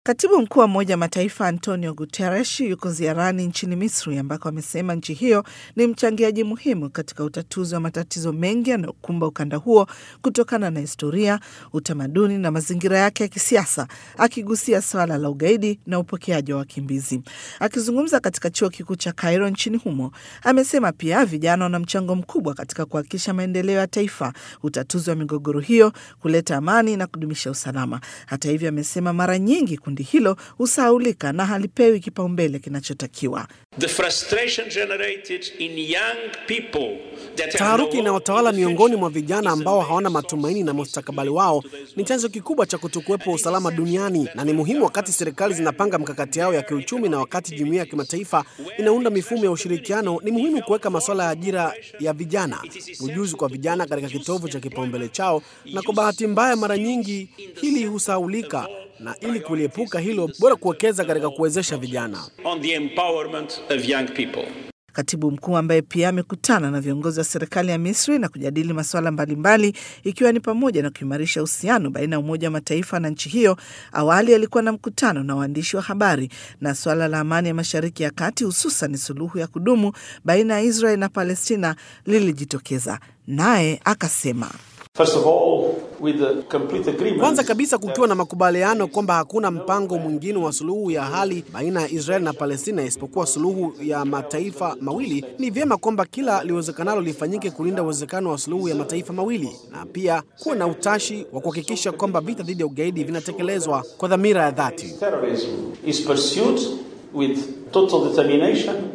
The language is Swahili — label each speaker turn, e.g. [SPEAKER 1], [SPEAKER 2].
[SPEAKER 1] Katibu mkuu wa Umoja wa Mataifa Antonio Guterres yuko ziarani nchini Misri ambako amesema nchi hiyo ni mchangiaji muhimu katika utatuzi wa matatizo mengi yanayokumba ukanda huo kutokana na historia, utamaduni na mazingira yake ya kisiasa, akigusia swala la ugaidi na upokeaji wa wakimbizi. Akizungumza katika chuo kikuu cha Cairo nchini humo, amesema pia vijana wana mchango mkubwa katika kuhakikisha maendeleo ya taifa, utatuzi wa migogoro hiyo, kuleta amani na kudumisha usalama. Hata hivyo, amesema mara nyingi kundi hilo husahaulika na halipewi kipaumbele kinachotakiwa.
[SPEAKER 2] Taharuki inayotawala miongoni mwa vijana ambao hawana matumaini na mustakabali wao ni chanzo kikubwa cha kutokuwepo usalama duniani, na ni muhimu wakati serikali zinapanga mikakati yao ya kiuchumi na wakati jumuiya ya kimataifa inaunda mifumo ya ushirikiano, ni muhimu kuweka masuala ya ajira ya vijana, ujuzi kwa vijana katika kitovu cha kipaumbele chao, na kwa bahati mbaya mara nyingi hili husahaulika na ili kuliepuka hilo, bora kuwekeza katika kuwezesha vijana.
[SPEAKER 1] Katibu mkuu ambaye pia amekutana na viongozi wa serikali ya Misri na kujadili masuala mbalimbali ikiwa ni pamoja na kuimarisha uhusiano baina ya Umoja wa Mataifa na nchi hiyo. Awali alikuwa na mkutano na waandishi wa habari na suala la amani ya Mashariki ya Kati, hususan suluhu ya kudumu baina ya Israel na Palestina lilijitokeza, naye akasema
[SPEAKER 2] kwanza kabisa kukiwa na makubaliano kwamba hakuna mpango mwingine wa suluhu ya hali baina ya Israel na Palestina isipokuwa suluhu ya mataifa mawili, ni vyema kwamba kila liwezekanalo lifanyike kulinda uwezekano wa suluhu ya mataifa mawili, na pia kuwa na utashi wa kuhakikisha kwamba vita dhidi ya ugaidi vinatekelezwa kwa dhamira ya dhati.